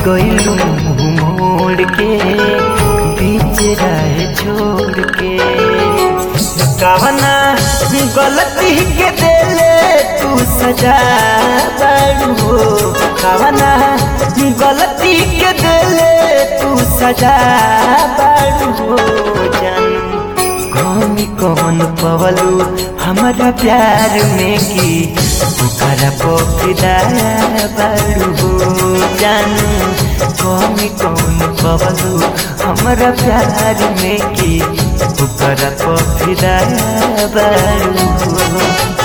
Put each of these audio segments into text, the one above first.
गईलू मुंह मोड़ के बीच राह छोड़ के कवना गलती के देले तू सजा बारू हो कवना गलती के देले तू सजा बारू हो जानू कौमी कौन पवलू हमारा प्यार में की ओकरा पोखिदा बारू हो जानू कौमी कौन पवलू हमारा प्यार में की ओकरा पोखिदा बारू हो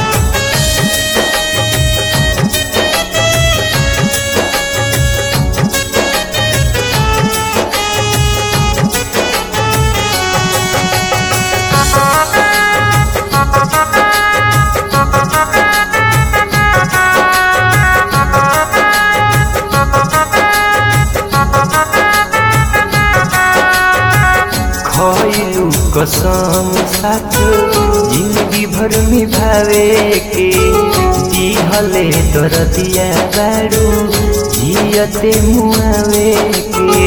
खइलू कसम साथ जिंदगी भर निभावे के दिहले दरदिया बारू जियते मुआवे के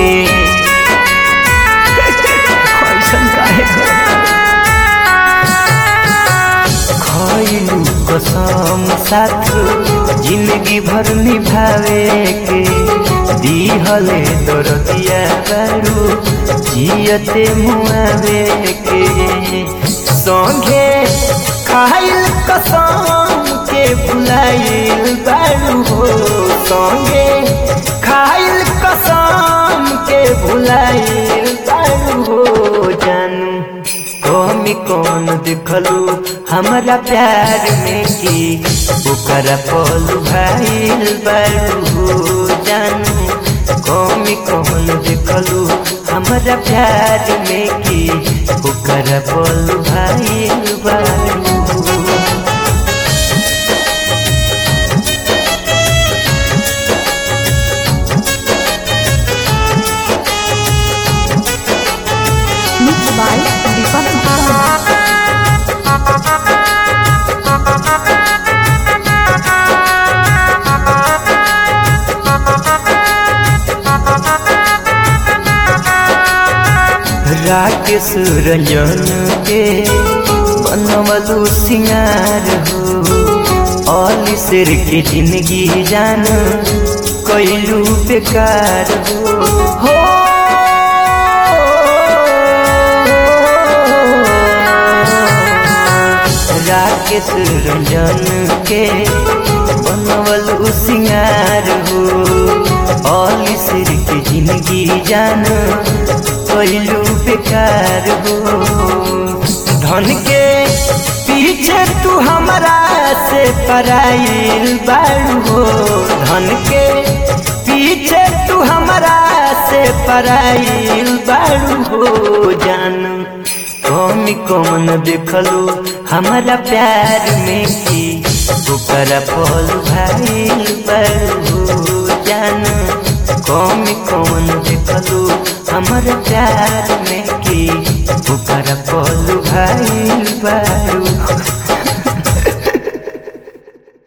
ऐसन काहे खइलू कसम साथ जिंदगी भर निभावे के दिहले दरदिया बारू जियते मुआवे के संगे खाइल कसम के भुलाइल बारू हो संगे खाइल कसम के भुलाइल बारू हो जानू कमी कौन देखलू हमारा प्यार में की ओकरा पलू भाईल बारू हो जानू कमी कौन देखलू हमारा प्यार में की ओकरा पलू भाईल बारू हो Mixed by Deepak Gupta. Rakesh Ranjan के बनवलू सिंगार हो अली शेर के जिंदगी जान कैलू बेकार हो हो राकेश रंजन के बनवलू सिंगार हो अली शेर के जिंदगी जान कैलू बेकार हो धन के पीछे तू हमारा से पराइल बारू हो धन के पीछे तू हमारा से पराइल बारू हो जानू कौमी कौन देखलू हमारा प्यार में की ओकरा पल भाई बरू जानू कौमी कौन देखलू हमारा प्यार में की ओकरा पल भाई बरू